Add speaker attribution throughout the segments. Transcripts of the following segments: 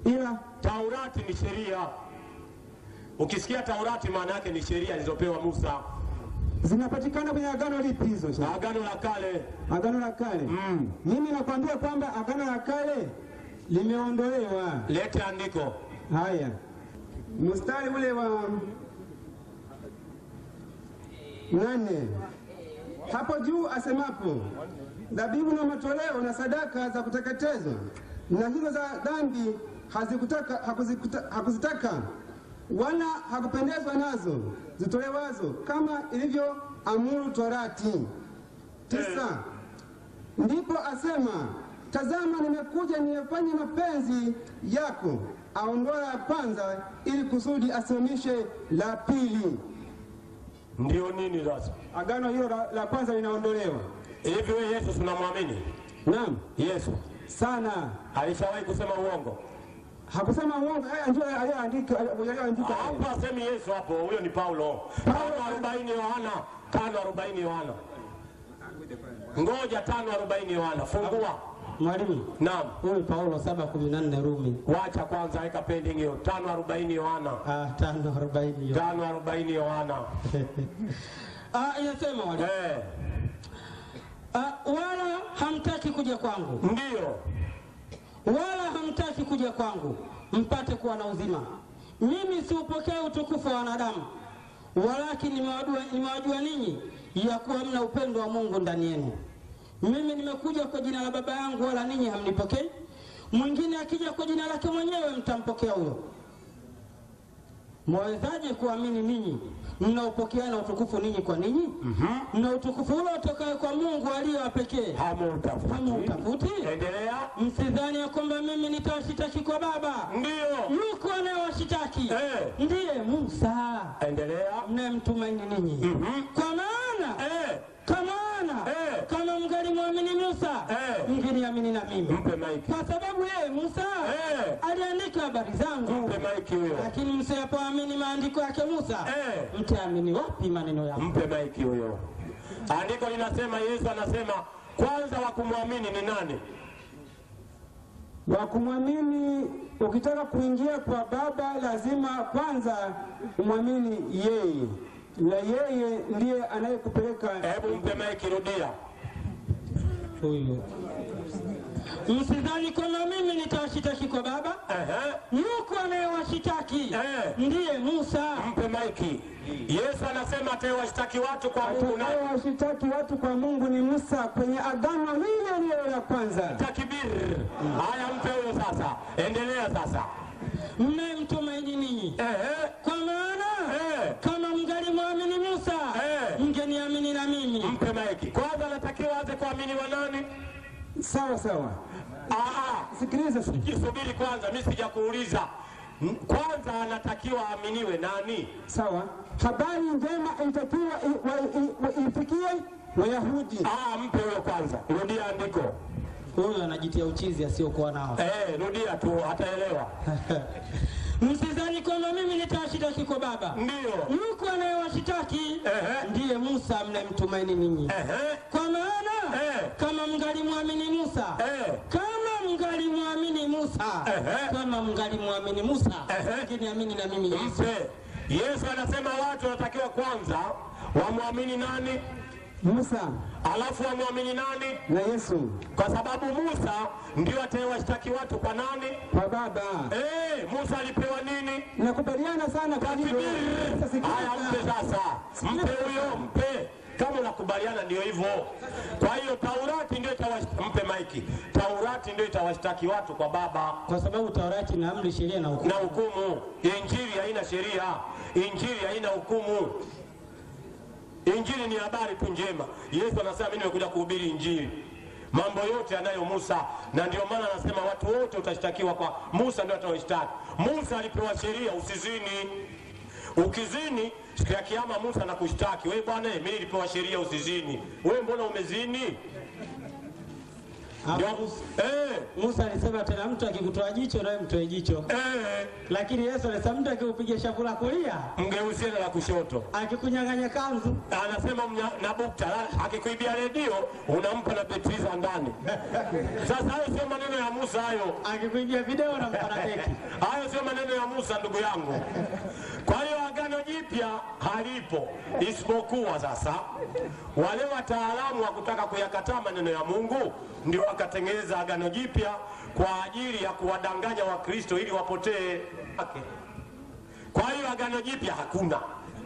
Speaker 1: ila
Speaker 2: Taurati ni sheria. Ukisikia Taurati maana yake ni sheria zilizopewa Musa,
Speaker 1: zinapatikana kwenye agano lipi hizo? shehe?
Speaker 2: Agano la Kale.
Speaker 1: Agano la Kale.
Speaker 2: Mm.
Speaker 1: Mimi nakwambia kwamba agano la Kale limeondolewa.
Speaker 2: Lete andiko.
Speaker 1: Haya, mstari ule wa nane hapo juu asemapo, dhabihu na matoleo na sadaka za kuteketezwa na hizo za dhambi hazikutaka, hakuzikuta, hakuzitaka wala hakupendezwa nazo zitolewazo kama ilivyo amuru Torati. Tisa. Ndipo asema, tazama, nimekuja niyafanye mapenzi yako. Aondoa la kwanza ili kusudi asimamishe la pili.
Speaker 2: Ndio nini sasa?
Speaker 1: Agano hilo la, la kwanza linaondolewa.
Speaker 2: Hivi wewe Yesu tunamwamini?
Speaker 1: Naam,
Speaker 2: Yesu
Speaker 1: sana.
Speaker 2: alishawahi kusema uongo?
Speaker 1: Hakusema uongo. Haya ndio aliyoandika aliyoandika.
Speaker 2: Hapo asemi Yesu hapo, huyo ni Paulo. Tano arobaini Yohana, tano arobaini Yohana. Ngoja tano arobaini Yohana, fungua.
Speaker 3: Mwalimu,
Speaker 2: Naam,
Speaker 3: huyu Paulo saba kumi na nne Rumi
Speaker 2: wacha kwanza, weka pending hiyo. Tano arobaini Yohana,
Speaker 3: ah, tano arobaini hiyo.
Speaker 2: tano arobaini Yohana.
Speaker 3: Ah, inasema mwalimu,
Speaker 2: Eh,
Speaker 3: ah, wala hamtaki kuja kwangu,
Speaker 2: ndio
Speaker 3: wala hamtaki kuja kwangu mpate kuwa na uzima. Mimi siupokea utukufu wa wanadamu, walakini nimewajua nimewajua ninyi ya kuwa mna upendo wa Mungu ndani yenu. Mimi nimekuja kwa jina la Baba yangu, wala ninyi hamnipokei. Mwingine akija kwa jina lake mwenyewe, mtampokea huyo. Mwawezaje kuamini ninyi mnaopokeana utukufu ninyi kwa ninyi? Mna utukufu ule utokaye kwa Mungu aliye wa pekee,
Speaker 2: hamutafuti.
Speaker 3: hamutafuti.
Speaker 2: Endelea.
Speaker 3: Msidhani ya kwamba mimi nitawashitaki kwa Baba.
Speaker 2: Ndio,
Speaker 3: Yuko anayewashitaki
Speaker 2: Eh.
Speaker 3: ndiye Musa
Speaker 2: endelea.
Speaker 3: mnayemtumaini ninyi.
Speaker 2: Mhm.
Speaker 3: Kwa maana
Speaker 2: Eh,
Speaker 3: kwa maana
Speaker 2: Eh.
Speaker 3: kama mngalimwamini Musa
Speaker 2: Eh.
Speaker 3: mngeniamini na mimi,
Speaker 2: mpe maiki,
Speaker 3: kwa sababu yeye Musa
Speaker 2: Eh.
Speaker 3: aliandika habari zangu.
Speaker 2: mpe maiki huyo,
Speaker 3: Lakini msipoamini maandiko yake Musa,
Speaker 2: Eh.
Speaker 3: mtaamini wapi maneno yangu?
Speaker 2: mpe maiki huyo. Andiko linasema, Yesu anasema kwanza wa kumwamini ni nani?
Speaker 1: wa kumwamini. Ukitaka kuingia kwa Baba lazima kwanza umwamini yeye, na yeye ndiye anayekupeleka.
Speaker 2: Hebu mpe maiki, rudia.
Speaker 3: Huyu msidhani kwamba mimi nitawashitaki kwa Baba.
Speaker 2: Ehe,
Speaker 3: Yuko anayewashitaki
Speaker 2: Eh.
Speaker 3: ndiye Musa.
Speaker 2: mpe maiki. Yesu anasema atawashtaki watu kwa Mungu na
Speaker 1: Atakayewashitaki watu kwa Mungu ni Musa kwenye agano lile lile la kwanza.
Speaker 2: takbir. Haya, mpe huyo sasa, endelea sasa.
Speaker 3: mnayemtumaini ninyi,
Speaker 2: Ehe,
Speaker 3: kwa maana
Speaker 2: Eh.
Speaker 3: kama mngalimwamini Musa
Speaker 2: Eh.
Speaker 3: mngeniamini na mimi.
Speaker 2: mpe maiki. Kwanza anatakiwa aanze kuaminiwa nani?
Speaker 1: Sawa sawa,
Speaker 2: Aa,
Speaker 1: sikiliza sasa.
Speaker 2: Jisubiri kwanza, mimi sijakuuliza. M- Kwanza anatakiwa aaminiwe nani?
Speaker 1: Sawa, habari njema ilitakiwa i- wa- i- wa- ifikie Wayahudi.
Speaker 2: Ah, mpe huyo kwanza. Rudia andiko.
Speaker 3: Huyu anajitia uchizi asiokuwa nao.
Speaker 2: Eh, rudia tu ataelewa.
Speaker 3: Msidhani kwamba mimi nitawashitaki kwa Baba.
Speaker 2: Ndio.
Speaker 3: Yuko anayewashitaki
Speaker 2: Ehe.
Speaker 3: ndiye Musa mnayemtumaini ninyi.
Speaker 2: Ehe.
Speaker 3: Kwa maana
Speaker 2: Eh.
Speaker 3: kama mngalimwamini Musa
Speaker 2: Eh.
Speaker 3: kama mngalimwamini Musa
Speaker 2: Ehe.
Speaker 3: kama mngalimwamini Musa
Speaker 2: Ehe.
Speaker 3: mngeniamini na mimi Yesu.
Speaker 2: Mpe. Yesu anasema watu wanatakiwa kwanza wamwamini nani?
Speaker 1: Musa
Speaker 2: Alafu wamwamini nani?
Speaker 1: na Yesu
Speaker 2: Kwa sababu Musa ndio atayewashtaki watu kwa nani?
Speaker 1: kwa Baba.
Speaker 2: Eh, Musa alipewa nini?
Speaker 1: Nakubaliana sana kwa hilo. Sasa
Speaker 2: Takbir. Haya, mpe
Speaker 1: sikiliza.
Speaker 2: sasa, mpe huyo, mpe kama unakubaliana, ndio hivyo. Kwa hiyo Taurati ndio itawash- mpe maiki. Taurati ndio itawashtaki watu kwa Baba
Speaker 3: Kwa sababu Taurati na amri, sheria na hukumu.
Speaker 2: na hukumu. Injili haina sheria, injili haina hukumu. Injili ni habari tu njema. Yesu anasema mimi nimekuja kuhubiri injili, mambo yote anayo Musa, na ndio maana anasema watu wote utashtakiwa kwa Musa, ndio atawashtaki. Musa alipewa sheria, usizini. Ukizini siku ya kiyama Musa anakushtaki wewe, bwana, mimi nilipewa sheria usizini, wewe mbona umezini? Ndio,
Speaker 3: Musa-
Speaker 2: eh,
Speaker 3: Musa alisema tena, mtu akikutoa jicho nawe mtoe jicho,
Speaker 2: eh,
Speaker 3: lakini Yesu alisema mtu akikupiga shavu la kulia,
Speaker 2: mgeuzie na la kushoto.
Speaker 3: akikunyang'anya kanzu,
Speaker 2: Anasema mnya- na bukta la- akikuibia redio unampa na betri za ndani. Sasa hayo sio maneno ya Musa hayo.
Speaker 3: akikuibia video na mpana keki.
Speaker 2: Hayo sio maneno ya Musa ndugu yangu. Kwa hiyo agano jipya halipo, isipokuwa sasa wale wataalamu wa kutaka kuyakataa maneno ya Mungu ndio wakatengeneza agano jipya kwa ajili ya kuwadanganya Wakristo ili wapotee. Kwa hiyo agano jipya hakuna,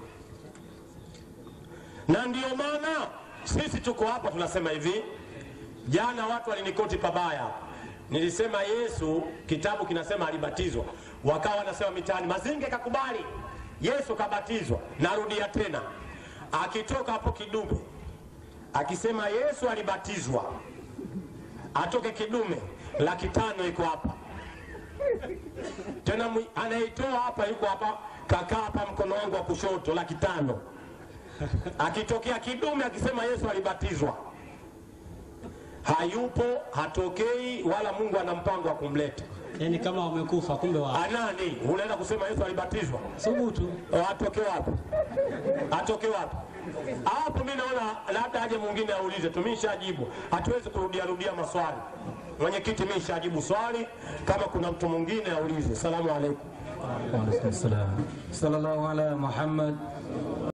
Speaker 2: na ndio maana sisi tuko hapa tunasema hivi. Jana watu walinikoti pabaya, nilisema Yesu, kitabu kinasema alibatizwa, wakawa wanasema mitaani, Mazinge kakubali Yesu kabatizwa. Narudia tena, akitoka hapo kidume akisema Yesu alibatizwa, atoke kidume, laki tano iko hapa tena, mwi- anaitoa hapa, yuko hapa, kakaa hapa mkono wangu wa kushoto, laki tano akitokea kidume akisema Yesu alibatizwa hayupo, hatokei, wala Mungu ana mpango wa kumleta.
Speaker 3: Yani kama wamekufa, kumbe wa
Speaker 2: Anani unaenda kusema Yesu alibatizwa,
Speaker 3: subutu.
Speaker 2: atoke wapi? Atoke wapi? Hapo mimi naona labda aje mwingine aulize, tumeshajibu, hatuwezi kurudia rudia maswali. Mwenyekiti, mimi nishajibu swali, kama kuna mtu mwingine aulize. Salamu alaikum.
Speaker 4: وعليكم السلام صلى الله على محمد